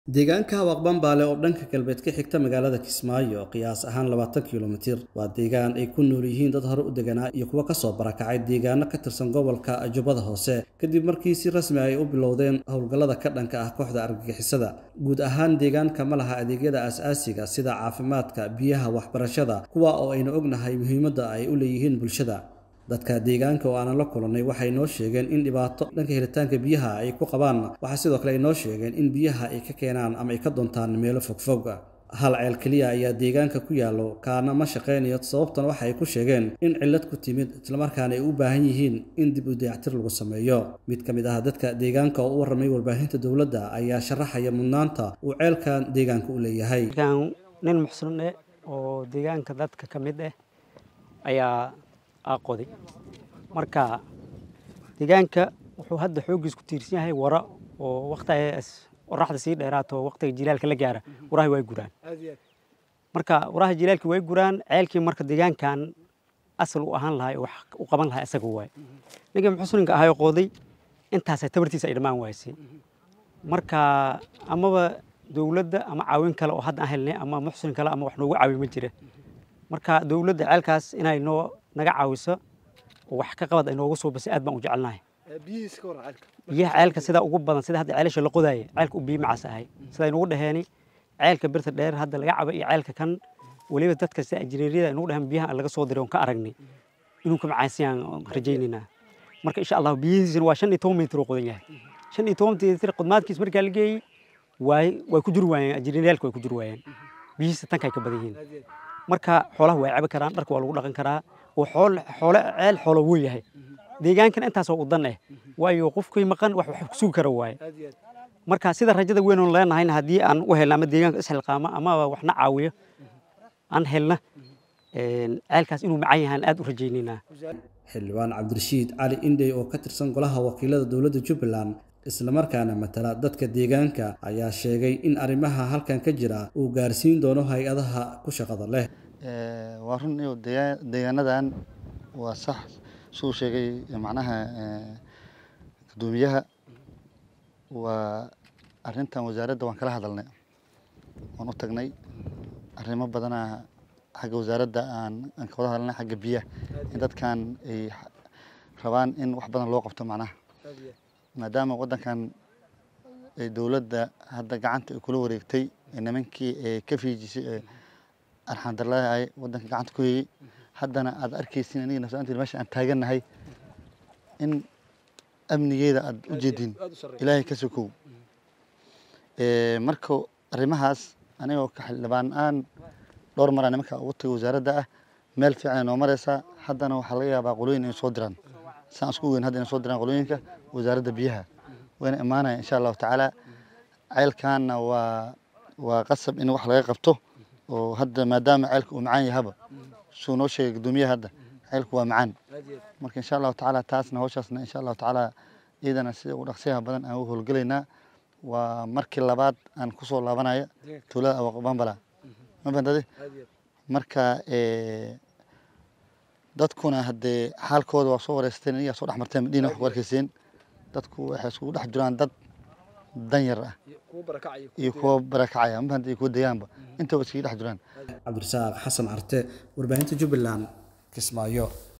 deegaanka Hawaq-Bambaale oo dhanka galbeed ka xigta magaalada Kismaayo qiyaas ahaan labaatan kiiloomitir waa deegaan ay ku nool yihiin dad hore u deganaa iyo kuwa ka soo barakacay deegaano ka tirsan gobolka Jubbada Hoose kadib markii si rasmi ah ay u bilowdeen howlgallada ka dhanka ah kooxda argagixisada guud ahaan deegaanka ma laha adeegyada aasaasiga sida caafimaadka biyaha waxbarashada kuwa oo aynu ognahay muhiimadda ay u leeyihiin bulshada dadka deegaanka oo aanan la kulannay waxay noo sheegeen in dhibaato dhanka helitaanka biyaha ay ku qabaan waxaa sidoo kale ay noo sheegeen in biyaha ay ka keenaan ama ay ka doontaan meelo fogfog hal ceel keliya ayaa deegaanka ku yaallo kaana ma shaqaynayo sababtan waxa ay ku sheegeen in cillad ku timid islamarkaana ay u baahan yihiin in dib u dayactir lagu sameeyo mid ka mid ah dadka deegaanka oo u warramay warbaahinta dowladda ayaa sharaxaya mudnaanta uu ceelkan deegaanka u leeyahay nin muxsin eh oo deegaanka dadka ka mid ah ayaa aqoday marka deegaanka wuxuu hadda xooggiis ku tiirsan yahay wara oo waqtigaas qoraxda sii dheeraato waqtiga jilaalka la gaara waraha way guraan marka waraha jilaalka way guraan ceelkii marka deegaankan asal u ahaan lahay wax u qaban lahay asaga waay ninka muxusinka ahay qooday intaas tabartiisa ay dhammaan waysay marka amaba dowladda ama caawin kale oo hadda aan helnay ama muxsin kale ama wax noogu caawi ma jira marka dowladda ceelkaas inay noo naga caawiso oo wax ka qabad ay noogu soo basay aad baan u jecelnahay biyaha ceelka sida ugu badan sida hadda ceelasha la qodaaya ceelka u biyo macaas ahay sida aynugu dhaheeni ceelka birta dheer hadda laga cabo iyo ceelka kan weliba dadka sida injineeriyada aynugu dhahan biyaha laga soo diray oon ka aragnay inuu ka macaasiyaan rajaynaynaa marka insha allah biyihiisina waa shan iyo toban mitir oo qodan yahay shan iyo toban mitir qodmaadkiis markaa la geeyey waay way ku jiri waayeen injineeriyaalka way ku jiri waayeen biyihiisa tankay ka badan yihiin marka xoolaha way cabi karaan dharka waa lagu dhaqan karaa oo xool xoole ceel xoolo wuu yahay deegaankan intaasoo u dan eh waayo qofkii maqan wax wax ku sugi kara waaye marka sida rajada weyn oon leenahayna haddii aan u helna ama deegaanka isxilqaamo ama waxna caawiyo aan helna ceelkaas inuu macan yahaan aad u rajaynaynaa xildhibaan cabdirashiid cali indhey oo ka tirsan golaha wakiilada dowladda jubbaland islamarkaana matala dadka deegaanka ayaa sheegay in arrimaha halkan ka jira uu gaarsiin doono hay-adaha ku shaqada leh waa run iyo deegaanadan waa sax suu sheegay macnaha guddoomiyaha waa arrintan wasaaradda waan kala hadalnay waan u tagnay arrimo badana xagga wasaaradda aan aan ka wada hadalnay xagga biyaha in dadkan ay rabaan in wax badan loo qabto macnaha maadaama waddankan ay dowladda hadda gacanta ay kula wareegtay nimankii ee ka fiijisay ee arxandarlahay waddanka gacanta ku hayey haddana aad arkaysin aniga nafsaantii meesha aan taagannahay in amnigeeda aad u jeedin ilaahay ka sokow marka arrimahaas anigoo ka xildhibaan aan dhowr maraa nimanka ugu tagay wasaaradda ah meel fiican noo mareysaa haddana waxaa laga yaabaa qolooyin inay soo diraan saan isku weyn hadda inay soo diraan qolooyinka wasaaradda biyaha wayna imaanaya insha allahu tacaala ceelkaanna waa waa qasab in wax laga qabto oo hadda maadaama ceelka uu macaan yahaba suu noo sheegay guddoomiyaha hadda ceelku waa macaan marka insha allahu tacaala taasna hawshaasna insha allahu tacaala iyadana sida ugu dhaqsiyaha badan aan u howlgelaynaa waa markii labaad aan kusoo laabanaya tuulada awaqbambala ma fahantade marka dadkuna haddee xaalkooda waa soo wareysteen inigaa soo dhex marteen madhiina wax ku arkayseen dadku waxay iskugu dhex jiraan dad danyar ah iyo kuwa barakacaya ma fahanta iyo kuwa deegaanba intaba iskaga dhex jiraan cabdirasaaq xasan carte warbaahinta jubbaland kismaayo